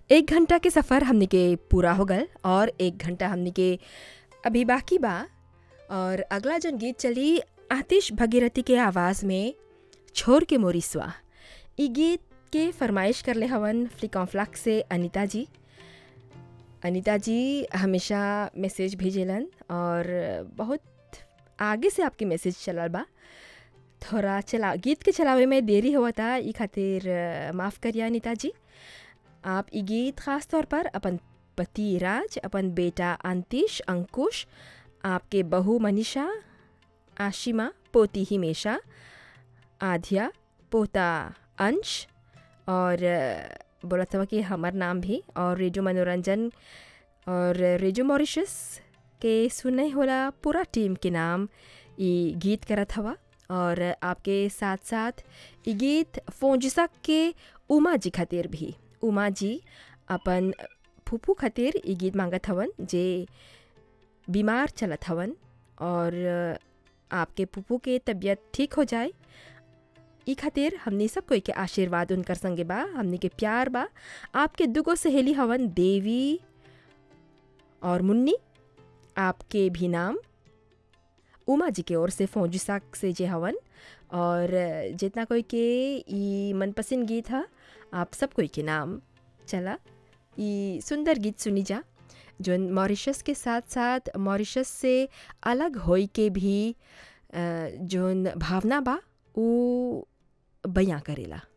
एक घंटा के सफ़र हमनी के पूरा हो गल और एक घंटा हमनी के अभी बाकी बा और अगला जन गीत चली आतिश भगीरथी के आवाज़ में छोर के मोरिसवा ई गीत के फरमाइश करले हवन फ्लिकॉन्फ्लाक से अनीता जी अनीता जी हमेशा मैसेज भेजेलन और बहुत आगे से आपके मैसेज चलल बा थोड़ा चला गीत के चलावे में देरी हुआ था ई खातिर माफ़ करिए अनीता जी आप ई गीत ख़ास तौर पर अपन पति राज अपन बेटा अंतिश अंकुश आपके बहू मनीषा आशिमा पोती हिमेशा आध्या पोता अंश और बोला था कि हमार नाम भी और रेडियो मनोरंजन और रेडियो मॉरिशस के सुने होला पूरा टीम के नाम ये गीत करत हवा और आपके साथ साथ ये गीत फोंजिसा के उमा जी खातिर भी उमा जी अपन फूफू खातिर ये गीत मांगत हवन जे बीमार चलत हवन और आपके फूफू के तबीयत ठीक हो जाए ई खातिर हमनी सब कोई के आशीर्वाद उनकर संगे बा हमनी के प्यार बा आपके दुगो सहेली हवन देवी और मुन्नी आपके भी नाम उमा जी के ओर से फौजिसा से जे हवन और जितना कोई के ई मनपसंद गीत है आप सब कोई के नाम चला ई सुंदर गीत सुनी जा जो मॉरिशस के साथ साथ मॉरिशस से अलग होई के भी जोन भावना बा वो बयां करेला